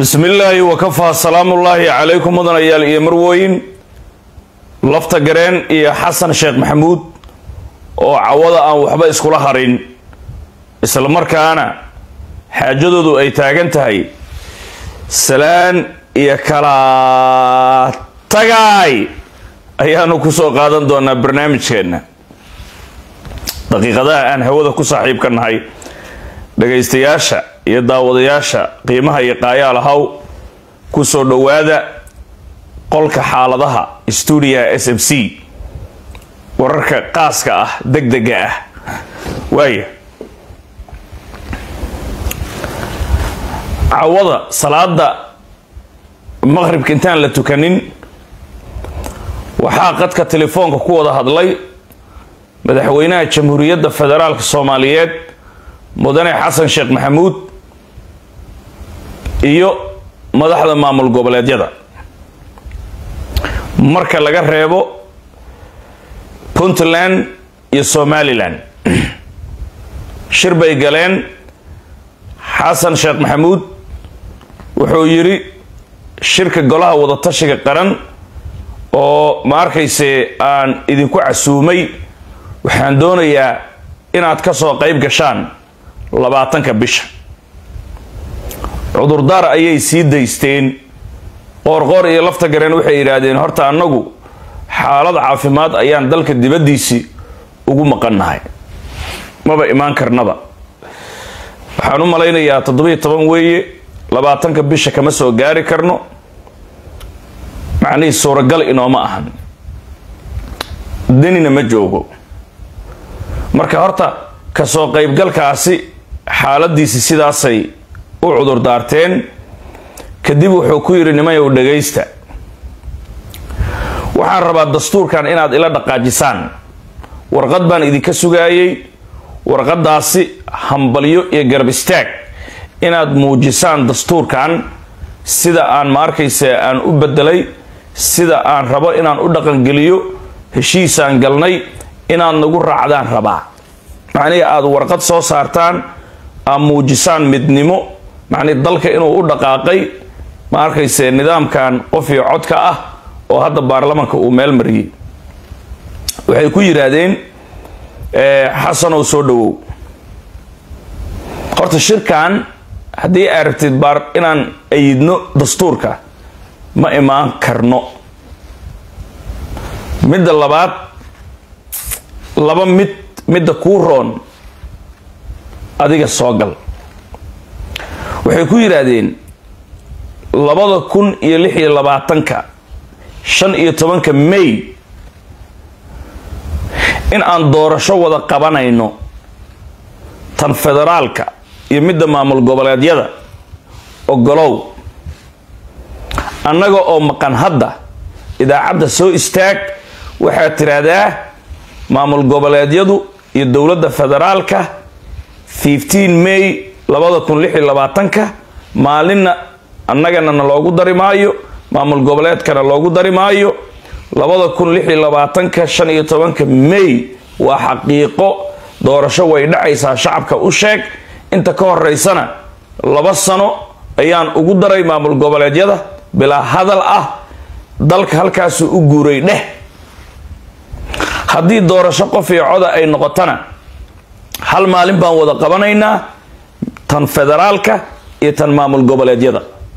bismi illaahi wakafaa salaamullaahi calaykum mudanayaal iyo marwooyin lafta gareen iyo xasan sheekh maxamuud oo cawada aan waxba iskula harin isla markaana xaajadoodu ay taagan tahay salaan iyo kala tagay ayaanu kusoo qaadan doonaa barnaamijkeenna daqiiqadaha aan hawada ku saaxiibka nahay dhagaystayaasha iyo daawadayaasha qiimaha iyo qaayaal ahaw kusoo dhowaada qolka xaaladaha stuudiyaha s m c wararka qaaska ah deg dega ah waaya cawada salaada maqhribka intaan la tukanin waxaa qadka telefoonka ku wada hadlay madaxweynaha jamhuuriyadda federaalka soomaaliyeed mudane xasan sheekh maxamuud iyo madaxda maamul goboleedyada marka laga reebo puntland iyo somalilan shir bay galeen xasan sheekh maxamuud wuxuu yidhi shirka golaha wadatashiga qaran oo ma arkayse aan idinku casuumay waxaan doonayaa inaad ka soo qayb gashaan labaatanka bisha cudurdaar ayay sii daysteen qoorqoor iyo lafta gareen waxay yidhaahdeen horta annagu xaalad caafimaad ayaan dalka dibaddiisii ugu maqannahay maba imaan karnaba waxaan u malaynayaa toddobiyo toban weeye labaatanka bisha kama soo gaari karno macnihii suuragal inooma ahan denina ma joogo marka horta kasoo qaybgalkaasi xaaladiisi sidaasay u cudurdaarteen kadib wuxuu ku yidhi nimayow dhagaysta waxaan rabaa dastuurkan inaad ila dhaqaajisaan warqad baan idinka sugaayey warqadaasi hambalyo iyo garab istaag inaad muujisaan dastuurkan sida aan ma arkaysa aan u bedelay sida aan rabo inaan u dhaqangeliyo heshiisaan galnay inaad nagu raacdaan rabaa macnihii aada warqad soo saartaan aad muujisaan midnimo macnihi dalka inuu u dhaqaaqay ma arkayse nidaamkan qof iyo codka ah oo hadda baarlamanka uu meel mariyey waxay ku yidhaahdeen xasanow soo dhawow horta shirkan haddii aad rabtid baar inaan ayidno dastuurka ma imaan karno midda labaad laba mid midda kuu roon adiga soo gal waxay ku yidhaahdeen labada kun iyo lix iyo labaatanka shan iyo tobanka may in aan doorasho wada qabanayno tan federaalka iyo midda maamul goboleedyada ogolow annaga oo maqan hadda idaacadda soo istaag waxaad tiraahdaa maamul goboleedyadu iyo dowladda federaalka fifteen may labada kun lix iyo labaatanka maalinna annagana na loogu dari maayo maamul goboleedkana loogu dari maayo labada kun lix iyo labaatanka shan iyo tobanka may waa xaqiiqo doorasho way dhacaysaa shacabka u sheeg inta ka horeysana laba sano ayaan ugu daray maamul goboleedyada bilaa hadal ah dalka halkaasuu u guuray dheh haddii doorasho qof iyo coda ay noqotona hal maalin baan wada qabanaynaa tan federaalka iyo tan maamul goboleedyada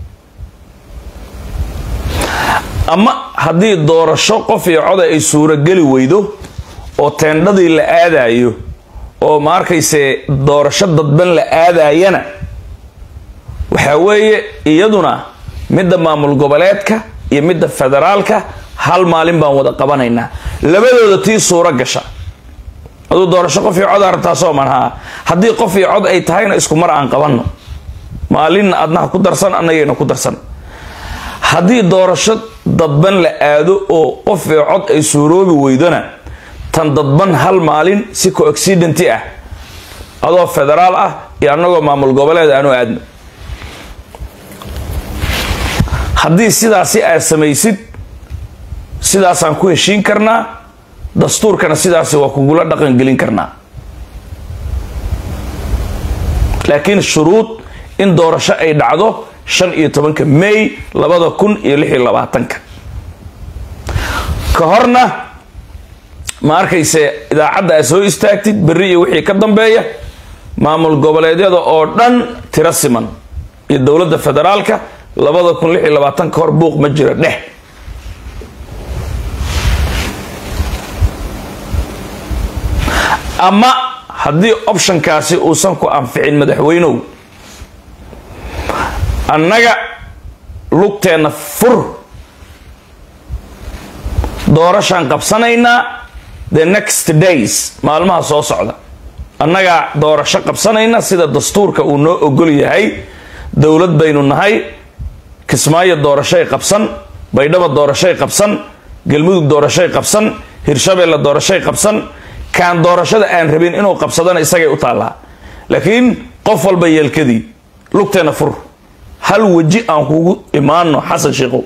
ama haddii doorasho qof iyo coda ay suurogeli weydo oo teendhadii la aadayo oo ma arkayse doorasho dadban la aadayana waxaa weeye iyaduna midda maamul goboleedka iyo midda federaalka hal maalin baan wada qabanaynaa labadooda tii suuro gasha aduu doorasho qof iyo cod arabtaa sooman haa haddii qof iyo cod ay tahayna isku mar aan qabanno maalinna adnaha ku darsan annagayna ku darsan haddii doorasho dadban la aado oo qof iyo cod ay suuroobi weydona tan dadban hal maalin si co-accidenty ah adoo federaal ah iyo annagoo maamul goboleed aanu aadno haddii sidaasi aad samaysid sidaasaan ku heshiin karnaa dastuurkana sidaasi waa kugula dhaqangelin karnaa laakiin shuruud in doorasho ay dhacdo shan iyo tobanka may labada kun iyo lix iyo labaatanka ka horna ma arkayse idaacadda aad soo istaagtid berri iyo wixii ka dambeeya maamul goboleedyada oo dhan tiro siman iyo dowladda federaalka labada kun lix iyo labaatan ka hor buuq ma jiro dheh ama haddii optionkaasi uusan ku anficin madaxweynow annaga lugteenna fur doorashaan qabsanaynaa the next days maalmaha soo socda annagaa doorasho qabsanayna sida dastuurka uu noo ogol yahay dowlad baynu nahay kismaayo doorashay qabsan baydhabo doorashay qabsan galmudug doorashay qabsan hirshabeelle doorashay qabsan kaan doorashada aan rabin inuu qabsadana isagay u taallaa laakiin qof walba yeelkadii lugteena fur hal weji aan kugu imaano xasan sheikhow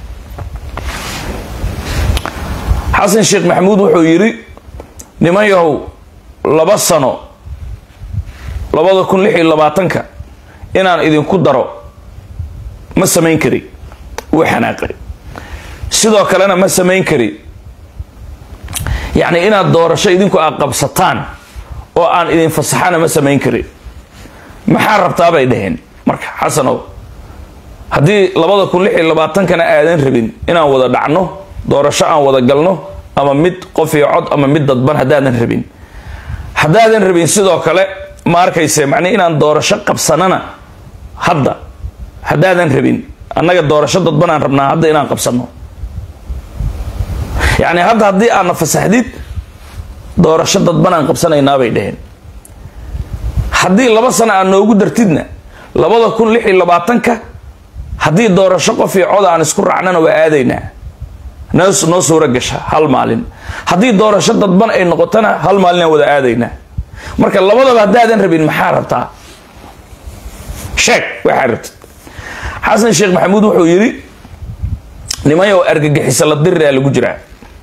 xasan sheekh maxamuud wuxuu yidhi niman yahow laba sano labada kun lix iyo labaatanka inaan idinku daro ma samayn kari wuu xanaaqay sidoo kalena ma samayn kari yacni inaad doorasho idinku aad qabsataan oo aan idin fasaxana ma samayn kari maxaa rabtaa bay dhaheen marka xasanow haddii labada kun lix iyo labaatankana aadan rabin inaan wada dhacno doorasho aan wada galno ama mid qof iyo cod ama mid dadban haddaadan rabin haddaadan rabin sidoo kale ma arkayse macnii inaan doorasho qabsanana hadda haddaadan rabin annaga doorasho dadban aan rabnaa hadda inaan qabsano yacni hadda haddii aadna fasaxdid doorasho dadban aan qabsanaynaa bay dhaheen haddii laba sano aad noogu dartidna labada kun lix iyo labaatanka haddii doorasho qof iyo cod aan isku raacnana waa aadaynaa noo suuro gasha hal maalin haddii doorasho dadban ay noqotona hal maalin aan wada aadaynaa marka labadaba haddaadan rabin maxaa rabtaa sheeg waxaa rabtid xasan sheekh maxamuud wuxuu yidhi nimayow argagixisa la diriraa lagu jiraa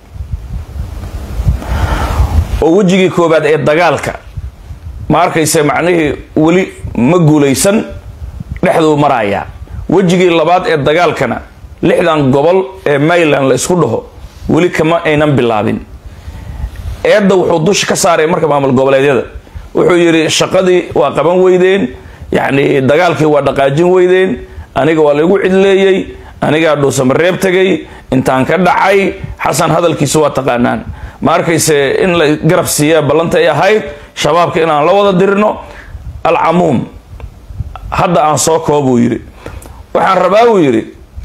oo wejigii koobaad ee dagaalka ma arkayse macnihii weli ma guulaysan dhexduu maraaya wejigii labaad ee dagaalkana lixdan gobol ee mayland la isku dhaho weli kama aynan bilaabin eedda wuxuu dusha ka saaray marka maamul goboleedyada wuxuu yidhi shaqadii waa qaban weydeen yacni dagaalkii waa dhaqaajin weydeen aniga waa laygu cidleeyey anigaa dhuusamareeb tegay intaan ka dhacay xasan hadalkiisa waa taqaanaan ma arkayse in la garab siiyaa ballanta ay ahayd shabaabka inaan la wada dirino alcamuum hadda aan soo koob buu yidhi waxaan rabaa buu yidhi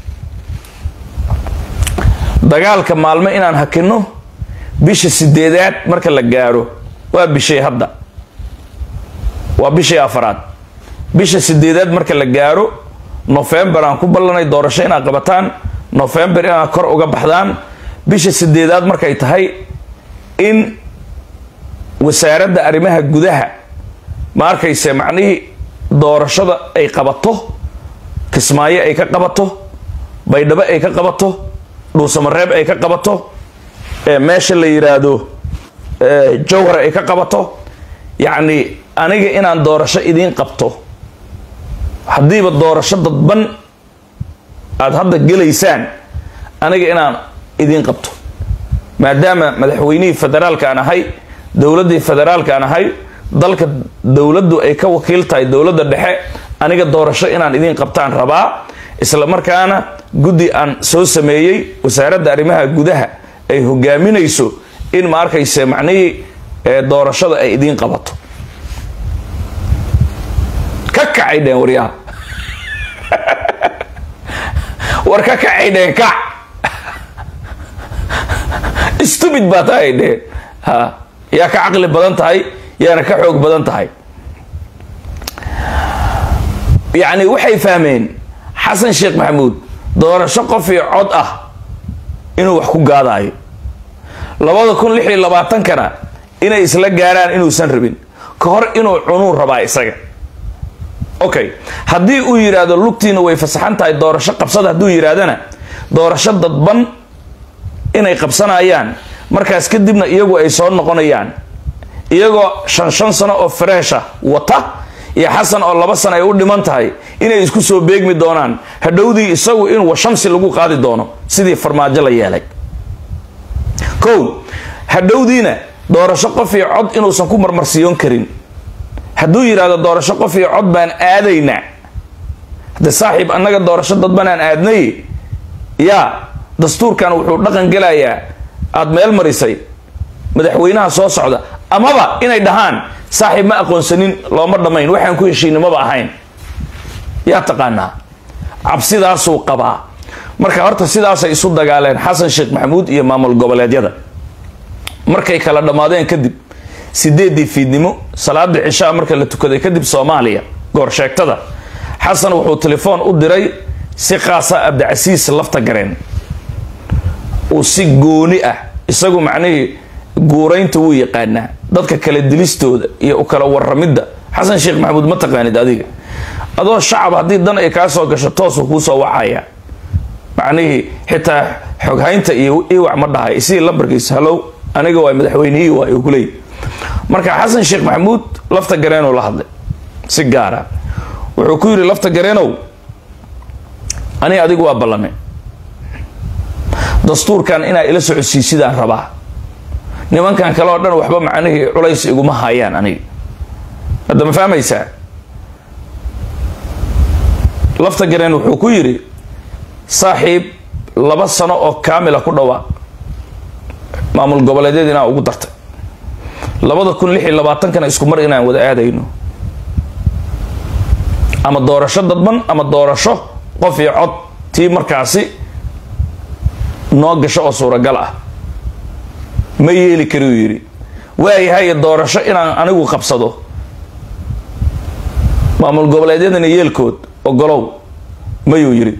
dagaalka maalmo inaan hakino bisha sideedaad marka la gaaro waa bishay hadda waa bishii afaraad bisha sideedaad marka la gaaro nofembar aan ku ballanay doorasho inaad qabataan nofembar inaad kor uga baxdaan bisha sideedaad markay tahay in wasaaradda arrimaha gudaha ma arkayse macnihii doorashada ay qabato kismaayo ay ka qabato baydhabo ay ka qabato dhuusamareeb ay ka qabato meesha la yiraahdo jowhar ay ka qabato yacni aniga inaan doorasho idiin qabto haddiiba doorasho dadban aada hadda gelaysaan aniga inaan idiin qabto maadaama madaxweynihii federaalka aan ahay dowladdii federaalka aan ahay dalka dowladdu ay ka wakiil tahay dowladda dhexe aniga doorasho inaan idiin qabtaan rabaa isla markaana guddi aan soo sameeyey wasaaradda arrimaha gudaha ay hogaaminayso in ma arkayse macnihii doorashada ay idiin qabato ka kacay dheen waryaha war ka kacay dheen kac stupid baa tahay dheen ha yaa ka caqli badan tahay yaana ka xoog badan tahay yacni waxay fahmeen xasan sheekh maxamuud doorasho qof iyo cod ah inuu wax ku gaadaayo labada kun lix iyo labaatankana inay isla gaaraan inuusan rabin ka hor inuu cunuu rabaa isaga okay haddii uu yidhaahdo lugtiina way fasaxan tahay doorasho qabsada hadduu yidhaahdana doorasho dadban inay qabsanayaan markaas kadibna iyagu ay soo noqonayaan iyagoo shan shan sano oo fareesha wata iyo xasan oo laba sana ay u dhiman tahay inay isku soo beegmi doonaan hadhowdii isagu in washamsi lagu qaadi doono sidii farmaajo la yeelay kow hadhowdiina doorasho qof iyo cod inuusan ku marmarsiyoon karin hadduu yidhahdo doorasho qof iyo cod baan aadaynaa hadde saaxiib annaga doorasho dadban aan aadnay yaa dastuurkan wuxuu dhaqan gelayaa aada meel marisay madaxweynaha soo socda amaba inay dhahaan saaxiib ma aqoonsanin looma dhammayn waxaan ku heshiinimaba ahayn yaa taqaanaa cabsidaasuu qabaa marka horta sidaasay isu dagaaleen xasan sheekh maxamuud iyo maamul goboleedyada markay kala dhammaadeen kadib sideedii fiidnimo salaada cishaa marka la tukaday kadib soomaaliya goorsheegtada xasan wuxuu telefoon u diray si qaasa abdicasiis lafta gareen uu si gooni ah isagu macnihii guuraynta wuu yaqaanaa dadka kala dilistooda iyo u kala waramidda xasan sheekh maxamuud ma taqaanid adiga adoo shacab haddii dan ay kaa soo gasho toosuu kuusoo wacaya macnihii xitaa xoghaynta iyo iwac ma dhahay isii lambarkiisa halow aniga waa madaxweynihii waay ku leey marka xasan sheekh maxamuud lafta gareenuu la hadlay si gaara wuxuu ku yidhi lafta gareenow ani adigu waa ballame dastuurkan inaa ila socodsiisidaan rabaa nimankan kale oo dhan waxba macnihii culays iguma hayaan aniga hadda ma fahmaysaa lafta gareen wuxuu ku yidhi saaxiib laba sano oo kaamila ku dhawaaq maamul goboleedyada inaan ugu dartay labada kun lix iyo labaatankana isku mar inaan wada aadayno ama doorasho dadban ama doorasho qof iyo cod tii markaasi noo gasho oo suuragal ah ma yeeli kari uu yidhi waayahay doorasho inaan anigu qabsado maamul goboleedyadana yeelkood ogolow mayuu yidhi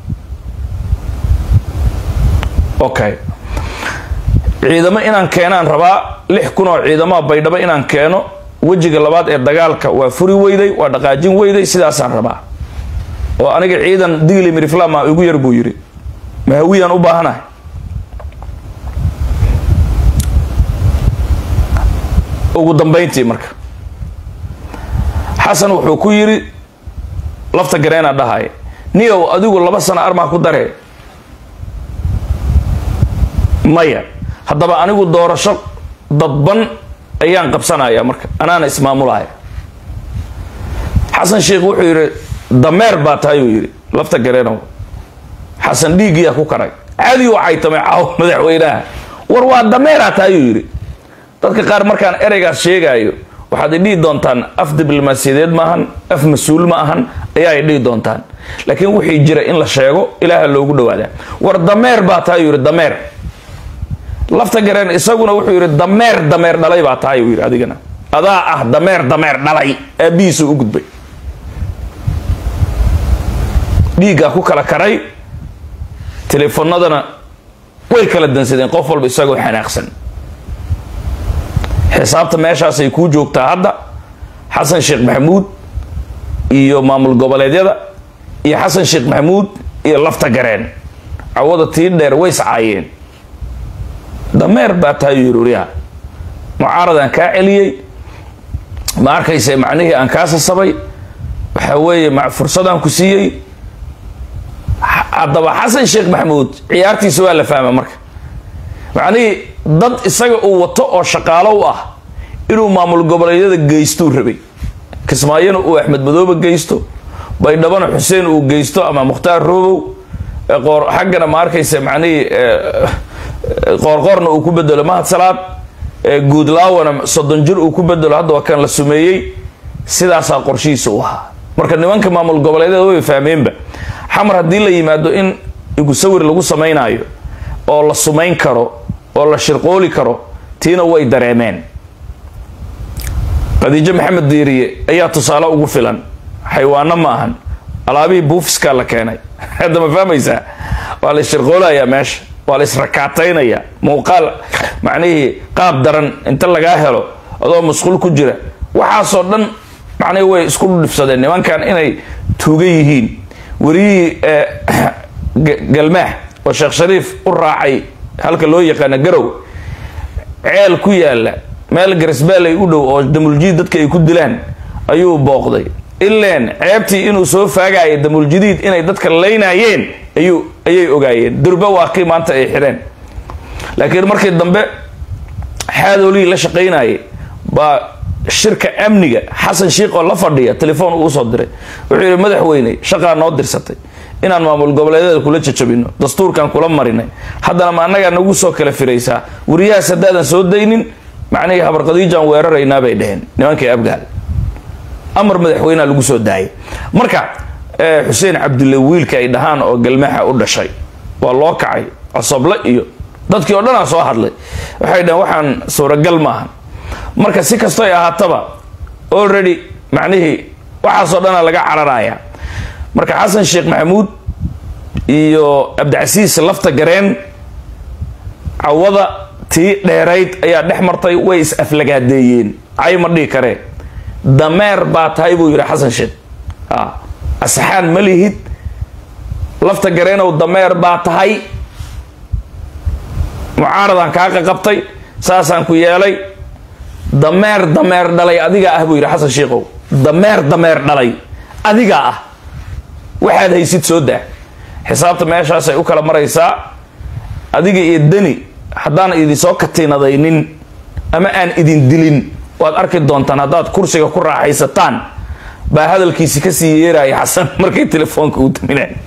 okay ciidamo inaan keenaan rabaa lix kun oo ciidamaha baydhabo inaan keeno wejiga labaad ee dagaalka waa furi weyday waa dhaqaajin weyday sidaasaan rabaa oo aniga ciidan digli miriflama igu yar buu yidhi mahawiyaan u baahanahay ugu dambayntii marka xasan wuxuu ku yidhi lafta gareena dhahay niyow adigu laba sano armaa ku daree maya haddaba anigu doorasho dadban ayaan qabsanaya marka anaana ismaamulaya xasan sheekh wuxuu yidhi dameer baa tahay uu yidhi lafta gareenow xasan dhiiggiyaa ku karay caadi u caytamay caaw madaxweynaha war waa dameeraa tahay uu yidhi dadka qaar markaan ereygaas sheegaayo waxaad idhihi doontaan af diblomaasiyadeed maahan af mas-uul ma ahan ayaa idhihi doontaan laakiin wixii jira in la sheego ilaaha loogu dhawaadaa war dameer baa tahay uu yidhi dameer lafta gareen isaguna wuxuu yidhi dameer dameer dhalay baa tahay uu yidhi adigana adaa ah dameer dameer dhalay aabbihiisu u gudbay dhiiggaa ku kala karay teleefonadana way kala dansadeen qof walba isagoo xanaaqsan xisaabta meeshaasay kuu joogtaa hadda xasan sheekh maxamuud iyo maamul goboleedyada iyo xasan sheekh maxamuud iyo lafta gareen cawada tii dheer way iscaayeen dameer baa tahay yururiyaha mucaaradaan kaa celiyey ma arkayse macnihii aan kaa sasabay waxa weeye fursadaan ku siiyey haddaba xasan sheekh maxamuud ciyaartiisa waa la fahma marka macnihii dad isaga uu wato oo shaqaalo u ah inuu maamul goboleedyada geystuu rabay kismaayona uu axmed madoobe geysto baydhabana xuseen uu geysto ama mukhtaar roobow qoor xaggana ma arkaysa macnihii qoorqoorna uu ku bedelo mahad salaad guudlaawana soddon jir uu ku bedelo hadda waa kan la sumeeyey sidaasaa qorshihiisa u ahaa marka nimanka maamul goboleedyada way fahmeenba xamar haddii la yimaado in igu sawir lagu samaynaayo oo la sumayn karo oo la shirqooli karo tiina way dareemeen khadiijo maxamed diiriye ayaa tusaale ugu filan xaywaano ma ahan alaabihii buufiskaa la keenay hadda ma fahmaysaa waa la isshirqoolayaa meesha waa la israkaataynaya muuqaal macnihii qaab daran inta lagaa helo adoo masquul ku jira waxaasoo dhan macnihi way isku dhibsadeen nimankan inay tuuga yihiin wariyihii galmaax oo sheekh shariif u raacay halka loo yaqaana garow ceel ku yaala meel garisbaaley u dhow oo damuljiid dadka ay ku dilaan ayuu booqday ileen ceebtii inuu soo faagaayo damuuljadiid inay dadka laynayeen ayuu ayay ogaayeen durba waa kii maanta ay xidheen laakiin markii dambe xaadoolihii la shaqaynayay baa shirka amniga xasan shiikh oo la fadhiya telefoon uu usoo diray wuxuu yidhi madaxweyne shaqaa noo dirsatay inaan maamul goboleedyada kula jajabino dastuurkan kula marinay haddana ma annagaa nagu soo kala firaysaa wariyahaas haddaadan soo daynin macnihii habarqadiijaan weeraraynaa bay dheheen nimankii abgaal amar madaxweynea lagu soo daayay marka xuseen cabdulle wiilka ay dhahaan oo galmaxa u dhashay waa loo kacay cosoble iyo dadkii oo dhanaa soo hadlay waxay dhaheen waxaan suuragal maaha marka si kasto ay ahaataba already macnihii waxaasoo dhana laga cararaya marka xasan sheekh maxamuud iyo cabdicasiis lafta gareen cawada tii dheerayd ayaa dhex martay way is aflagaadeeyeen cay ma dhihi karee dameer baa tahay buu yidhi xasan sheekh asxaan ma lihid lafta gareenow dameer baa tahay mucaaradaan kaa qaqabtay saasaan ku yeelay dameer dameer dhalay adigaa ah buu yidhi xasan sheikhow dameer dameer dhalay adigaa ah waxaad haysid soo daa xisaabta meeshaasay u kala maraysaa adiga iyo deni haddaan idinsoo katiinadaynin ama aan idin dilin waad arki doontaan haddaad kursiga ku raaxaysataan baa hadalkiisi kasii yeeraya xasan markay telefoonka u daminay